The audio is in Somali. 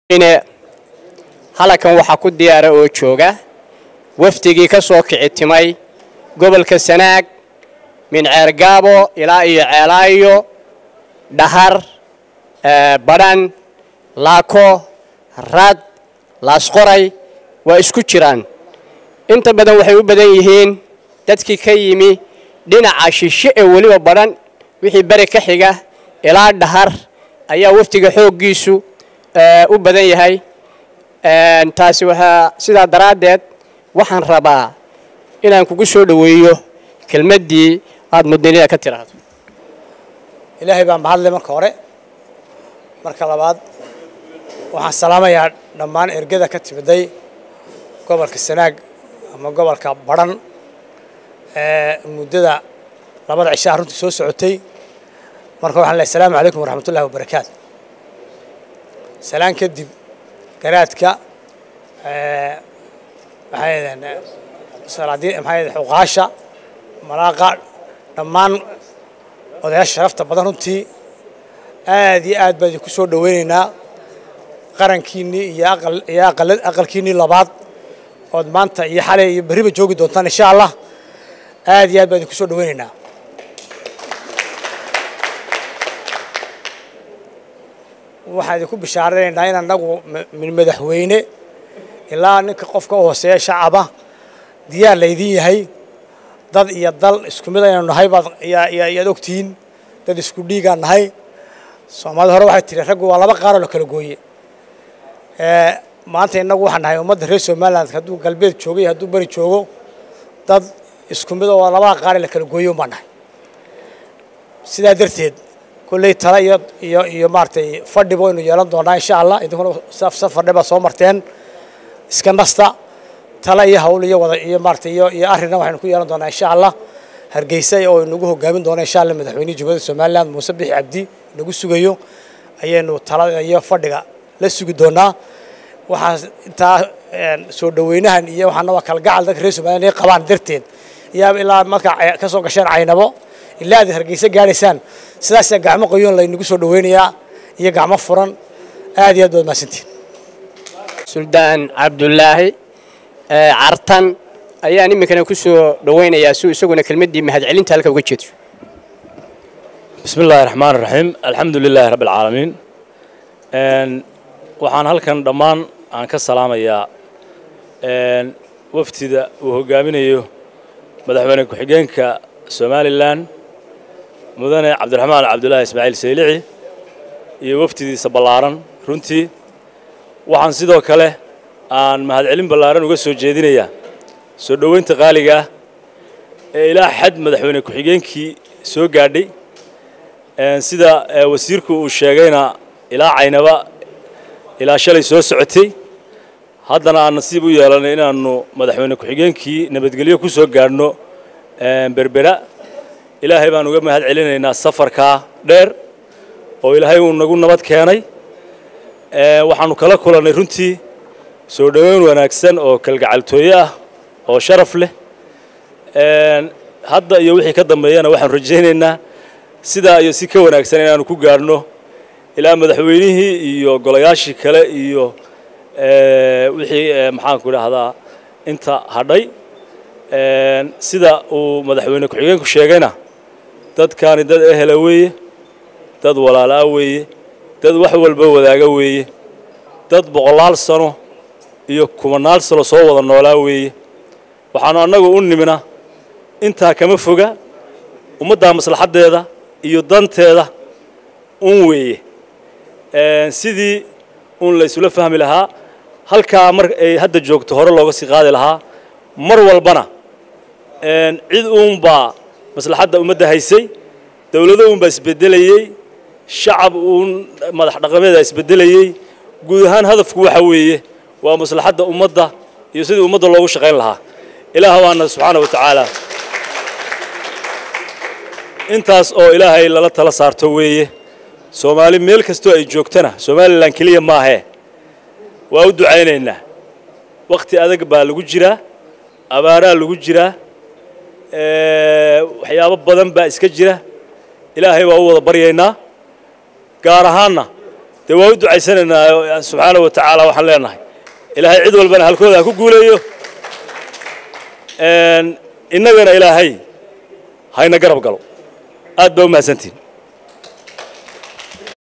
halakan waxaa ku diyaara oo jooga wafdigii ka soo kici timay gobolka sanaag min ceergaabo ilaa iyo ceelaayo dhahar badhan laako rad laasqoray waa isku jiraan inta badan waxay u badan yihiin dadkii ka yimi dhinaca shishe ee weliba badhan wixii beri ka xiga ilaa dhahar ayaa wafdiga xooggiisu u badan yahay taasi waxaa sidaa daraaddeed waxaan rabaa inaan kugu soo dhoweeyo kelmaddii aada mudninida ka tiraahdo ilaahay baa mahadle marka hore marka labaad waxaan salaamayaa dhammaan ergada ka timiday gobolka sanaag ama gobolka badhan ee muddada labada cishaa runtii soo socotay marka waxaan lehay asalaamu calaykum waraxmat ullahi wabarakaatu salaan kadib garaadka maxay xuqaasha malaaqa dhammaan odayaasha sharafta badan runtii aad iyo aad baan idinku soo dhoweynaynaa qarankiinnii iyo aqalkiinnii labaad ood maanta iyo xalay iyo berriba joogi doontaan insha allah aad iyo aad baan idinku soo dhoweynaynaa waxaan idinku bishaaraynaynaa in annagu min madaxweyne ilaa ninka qofka u hooseeya shacaba diyaar laydin yahay dad iyo dal isku mid aynu nahay baad yaad ogtihiin dad isku dhiigaan nahay soomaalida hore waxay tiri raggu waa laba qaaroo la kala gooye maanta innagu waxaan nahay ummadda reer somaliland hadduu galbeed joogo iyo hadduu beri joogo dad isku mid oo labada qaar ee la kala gooye umbaan nahay sidaa darteed kolley tala iyo iyo iyo maaragtay fadhiba waynu yeelan doonaa insha allah idinkuna safardhe baa soo marteen iska nasta tala iyo hawl iyo wada iyo maaragtay iyo iyo arrinna waxaynu ku yeelan doonaa insha allah hargeysa oo inagu hogaamin doona insha allah madaxweynihi jubbada somaliland muuse bixi cabdi inagu sugayo ayaynu talada iyo fadhiga la sugi doonaa waxaa intaa soo dhoweynahan iyo waxaana waa kalgacal dadka reer somaliland inay qabaan darteed iyaa ilaa markaa ka soo gasheen caynabo ilaa aad hargeysa gaadhaysaan sidaasaa gacmo qoyoon laynagu soo dhoweynayaa iyo gacmo furan aad iyo aad baad mahadsantihin suldaan cabdulaahi cartan ayaan iminkana ku soo dhoweynayaa si isaguna kelmaddii mahadcelinta halka uga jeedo bismi illaahi raxmaan raxiim alxamdu lilaahi rabbi alcaalamiin waxaan halkan dhammaan aan ka salaamayaa waftida uu hoggaaminayo madaxweyne ku-xigeenka somalilan mudane cabdiraxmaan cabdulaahi ismaaciil saylici iyo wafdidiisa ballaaran runtii waxaan sidoo kale aan mahadcelin ballaaran uga soo jeedinayaa soo dhoweynta qaaliga ah ee ilaa xad madaxweyne ku-xigeenkii soo gaadhay sida wasiirku uu sheegayna ilaa caynaba ilaa shalay soo socotay haddana aan nasiib u yeelanay inaannu madaxweyne ku-xigeenkii nabadgelyo ku soo gaadhno berbera ilaahay baan uga mahad celinaynaa safarkaa dheer oo ilaahay uu nagu nabad keenay waxaannu kala kulannay runtii soo dhoweyn wanaagsan oo kalgacaltooye ah oo sharaf leh hadda iyo wixii ka dambeeyana waxaanu rajaynaynaa sidaa iyo si ka wanaagsan inaannu ku gaadhno ilaa madaxweynihii iyo golayaashii kale iyo wixii maxaanku idhaahdaa inta hadhay sida uu madaxweyne ku-xigeenku sheegayna dadkaani dad ehela weeye dad walaalaa weeye dad wax walba wadaaga weeye dad boqolaal sano iyo kumanaal sano soo wada noolaa weeye waxaanu annagu u nimina intaa kama foga ummaddaa maslaxaddeeda iyo danteeda un weeye sidii un la isula fahmi lahaa halkaa mar ay hadda joogto hore looga sii qaadi lahaa mar walbana cid uunbaa maslaxadda ummadda haysay dowlado uunbaa isbedelayey shacab uun madax dhaqameeda isbedelayey guud ahaan hadafku waxa weeye waa maslaxadda ummadda iyo sidii ummadda loogu shaqayn lahaa ilaah waana subxaana wa tacaala intaas oo ilaahay lala tala saarto weeye soomaali meel kastoo ay joogtana somalilan keliya maahee waa u ducaynaynaa wakhti adag baa lagu jiraa abaaraa lagu jiraa waxyaabo badan baa iska jira ilaahay waa u wada baryaynaa gaar ahaanna dee waan u ducaysanaynaa subxaana wa tacaala waxaan leenahay ilaahay cid walbana halkooda ha ku guuleeyo innagana ilaahay hayna garab galo aad baa u mahadsantihin